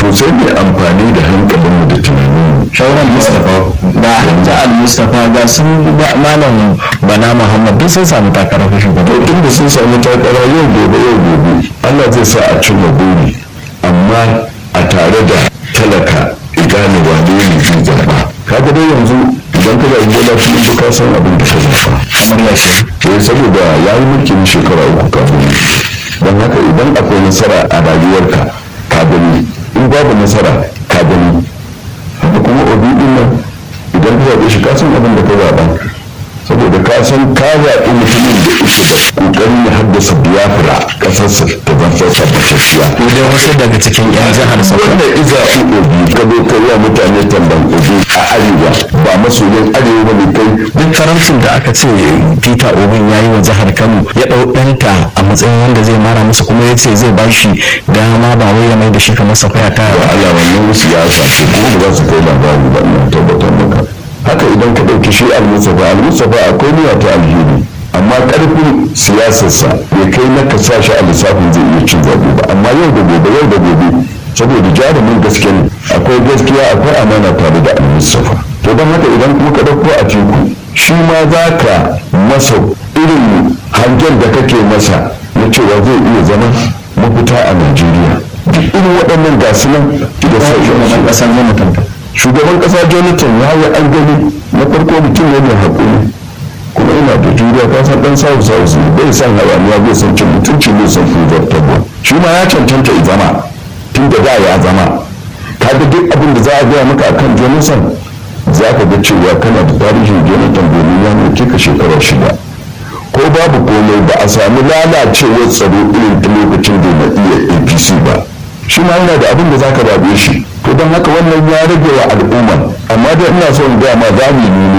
to sai mai amfani da hankalinmu da tunaninmu shauran mustapha da hajji al-mustapha ga sun malam bana muhammad duk sun samu takarar shugaban to inda sun samu takara yau gobe yau gobe Allah zai sa a cimma buri amma a tare da talaka gane wane ne zai zaba kaga dai yanzu idan ka zaɓi bola tinubu ka san abin da ka zaba kamar ya ce eh saboda ya yi mulkin shekara uku kafin don haka idan akwai nasara a rayuwarka ka gani in babu nasara ka gani haka kuma obi din nan idan ka zaɓe shi ka san abin da ka zaɓa saboda ka san ka zaɓi mutumin da yake da ƙoƙarin ya haddasa biyafra ƙasarsa ta zanto tabbatacciya ko dai wasu daga cikin yan jihar sokoto wanda iza obi ka zo ka yi mutane tamban obi a arewa ba masoyin arewa ba ne kai duk karamcin da aka ce peter obin ya yi wa jihar kano ya ɗau ɗanta a matsayin wanda zai mara masa kuma ya ce zai bashi dama ba wai ya mai da shi kamar safaya ta ba Allah wannan siyasa ce kuma ba za su kai labari ba ina tabbatar maka haka idan ka ɗauki shi al-musafa al-musafa akwai niyya ta alheri amma ƙarfin siyasarsa bai kai na ka sa shi a lissafin zai iya cin zaɓe ba amma yau da gobe yau da gobe saboda jarumin gaske ne akwai gaskiya akwai amana tare da al-musafa to don haka idan kuma ka ɗauko a teku shi ma za ka masa irin hangen da kake masa na cewa zai iya zama mafita a najeriya duk irin waɗannan gasu nan da sauran ƙasar jonathan shugaban kasa jonathan ya yi an gani na farko mutum ne mai haƙuri kuma ina da juriya ka san dan sawu sawu su bai san hayaniya bai san cin mutunci bai san tabo shi ma ya cancanta ya zama tun da da ya zama kaga duk abin da za a gaya maka akan jonathan za ka ga cewa kana da tarihin jonathan domin ya mulke ka shekara shida ko babu komai ba a sami lalacewar tsaro irin ta lokacin da na iya apc ba shi ma yana da abin da za ka zaɓe shi to don haka wannan ya rage wa al'umma amma dai ina so in gaya ma za mu yi